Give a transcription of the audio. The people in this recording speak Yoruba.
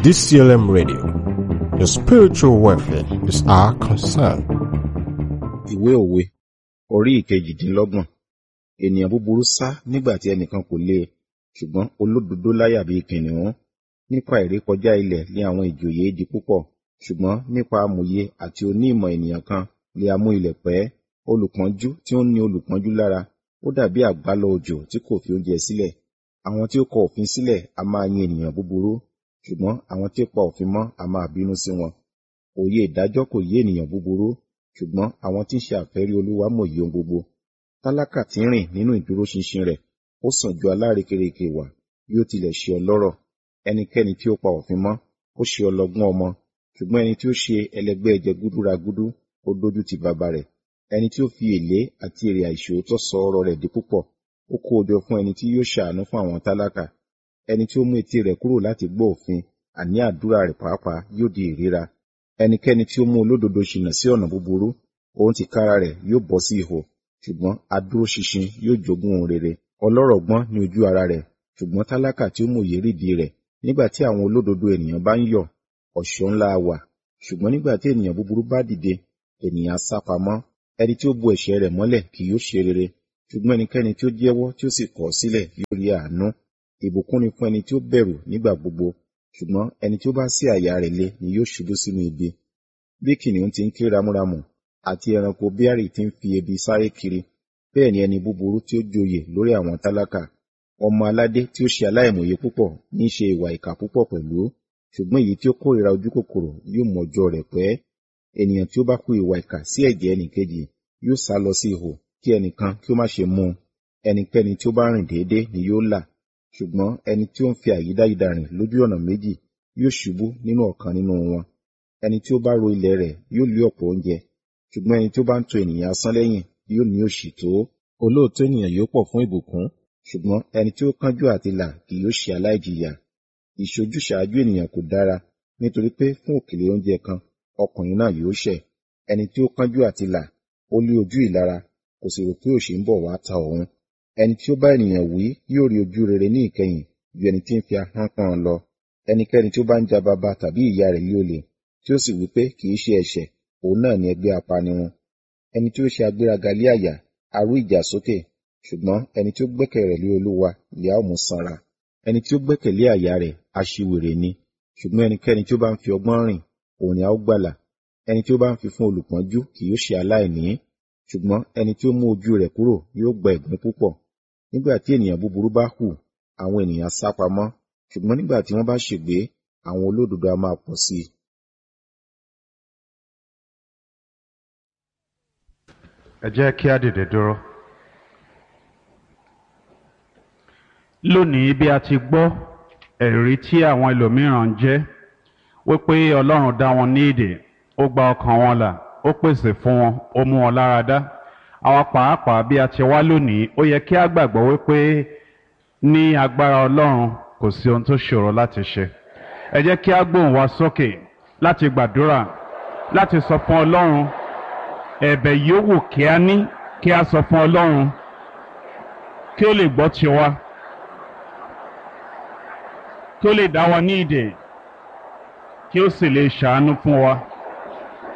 DCLM Radio. Your spiritual welfare is our concern. ìwé òwe orí ìkejìdínlọ́gbọ̀n ènìyàn búburú sá nígbà tí ẹnìkan kò lé e ṣùgbọ́n olódodo láyà bíi kìnìún nípa ìrékọjá ilẹ̀ ni àwọn ìjòyè di púpọ̀ ṣùgbọ́n nípa amòye àti onímọ̀ ènìyàn kan lè amú ilẹ̀ pẹ́ olùpọ́njú tí ó ń ní olùpọ́njú lára ó dàbí àgbálọ òjò tí kò fi oúnjẹ sílẹ̀ àwọn tí ó kọ òfin sílẹ̀ a máa yin ènìyàn búburú ṣùgbọ́n àwọn tí ó pa òfin mọ́ a máa bínú sí wọn òye ìdájọ́ kò yé ènìyàn búburú ṣùgbọ́n àwọn tí ń ṣe àfẹ́rí olúwa mòye ohun gbogbo tálákà tí ń rìn nínú ìdúróṣinṣin rẹ̀ ó sàn ju alárekereke wà bí ó tilẹ̀ ṣe ọlọ́rọ̀ ẹnikẹ́ni tí ó pa òfin mọ́ ó ṣe ọlọ́gbọ́n ọmọ ṣùgbọ́n ẹni tí ó ṣe ẹlẹgbẹ́ jẹgúdúragúdú ó dójú ti bàbá rẹ̀ ẹni tí ó fi èlé àti èrè àìṣòótọ́ sọ ọrọ̀ rẹ̀ di púpọ̀ ó kó o jọ fún ẹni tí yóò ṣàánú fún àwọn tálákà ẹni tí ó mú etí rẹ̀ kúrò láti gbọ́ òfin àní àdúrà rẹ̀ pàápàá yóò di ìríra ẹnikẹ́ni tí ó mú olódodo ṣìnà sí ọ̀nà búburú òun ti kára rẹ̀ yóò bọ́ sí ihò ṣùgbọ́n adúróṣinṣin yóò jogún ohun rere ọlọ́rọ̀ gbọ́n ní ojú ara rẹ̀ ṣùgbọ́n tálákà tí ó mòye rídìí rẹ̀ nígbà tí àwọn olódodo ènìyàn bá ń yọ̀ ọ̀ṣọ́ ńlá wà ṣùgbọ́n nígbà tí ènìyàn búburú bá dìde ènìyàn á sá pamọ́ ẹni tí ó bo ẹ̀ṣẹ̀ rẹ̀ mọ́lẹ̀ kì yóò ṣe rere ṣùgbọ́n ẹnikẹ́ni tí ó jẹ́wọ́ tí ó sì kọ̀ sílẹ̀ yóò rí àánú ìbùkún ni fún ẹni tí ó bẹ̀rù nígbà gbogbo ṣùgbọ́n ẹni tí ó bá sí àyà rẹ̀ le ni yóò ṣubú sínú ibi bí kìnìún ti ń ké ramúramù àti ẹranko bíárì tí ń fi ebi sáré kiri bẹ́ẹ̀ ni ẹni búburú tí ó joyè lórí àwọn tálákà ọmọ aládé tí ó ṣe aláìmọ̀ye púpọ̀ ní í ṣe ìwà ìkà púpọ̀ pẹ̀lú ṣùgbọ́n èyí tí ó kórìíra ojú kòkòrò yóò mọ ọjọ́ rẹ̀ pẹ́ ènìyàn tí ó bá kú ìwà ìkà sí ẹ̀jẹ̀ ẹnìkejì yóò sá lọ sí ihò kí ẹnìkan kí ó má ṣe mú un ẹnikẹ́ni tí ó bá rìn déédéé ni yóò là ṣùgbọ́n ẹni tí ó ń fi àyídáyidà rìn lójú ọ̀nà méjì yóò ṣubú nínú ọ̀kan nínú wọn ẹni tí ó bá ro ilẹ̀ rẹ̀ yóò lé ọ̀pọ̀ oúnjẹ ṣùgbọ́n ẹni tí ó bá ń tọ ènìyàn asán lẹ́yìn yóò ní òṣì tó olóòótọ́ ènìyàn yóò pọ̀ fún ìbùkún ṣùgbọ́n ẹni tí ó kánjú àti là kì yóò ṣe aláìjìyà ìṣojúṣàájú ènìyàn kò dára nítorí pé fún òkèlè oúnjẹ kan ọkùnrin náà yóò ṣẹ̀ ẹni tí ó kánjú àti là ó lé ojú ìlara kò sì rò pé òṣì ń bọ̀ wá ta òun ẹni tí ó bá ènìyàn wí yóò rí ojú rere ní ìkẹyìn ju ẹni tí ń fi ahọ́n pọ́n lọ ẹnikẹ́ni tí ó bá ń ja bàbá tàbí ìyá rẹ̀ lé olè tí ó sì wí pé kì í ṣe ẹ̀ṣẹ̀ òun náà ni ẹgbẹ́ apanirun ẹni tí ó ṣe agbéraga lé àyà arú ìjà sókè ṣùgbọ́n ẹni tí ó gbẹ́kẹ̀ rẹ̀ lé olúwa lè á mú sanra ẹni tí ó gbẹ́kẹ̀ lé àyà rẹ̀ aṣiwèrè ni ṣùgbọ́n ẹnikẹ́ni tí ó bá ń fi ọgbọ́n rìn òun ni a ó gbàlà ẹni tí ó bá ń fi fún olùpọ́njú kì yóò ṣe aláìní ṣùgbọ́n ẹni tí ó mú ojú rẹ̀ kúrò yóò gba ẹ̀gbin púpọ̀ nígbà tí ènìyàn búburú bá hù àwọn ènìyàn sá pamọ́ ṣùgbọ́n nígbà tí wọ́n bá ṣègbé àwọn olódodo a máa pọ̀ sí i ẹ jẹ́ kí á dìde dúró. lónìí bí a ti gbọ́ ẹ̀rí tí àwọn ẹlòmíràn ń jẹ́ wípé ọlọ́run dá wọn ní èdè ó gba ọkàn wọn là ó pèsè fún wọn ó mú wọn lára dá àwa pàápàá bí a ti wá lónìí ó yẹ kí á gbàgbọ́ wípé ní agbára ọlọ́run kò sí ohun tó ṣòro láti ṣe ẹ jẹ́ kí á gbóhùn wa sókè láti gbàdúrà láti sọ fún ọlọ́run ẹ̀bẹ̀ yòówù kí a ní kí a sọ fún ọlọ́run kí ó lè gbọ́ tiwa kí ó lè dá wa ní ìdè kí ó sì lè ṣàánú fún wa.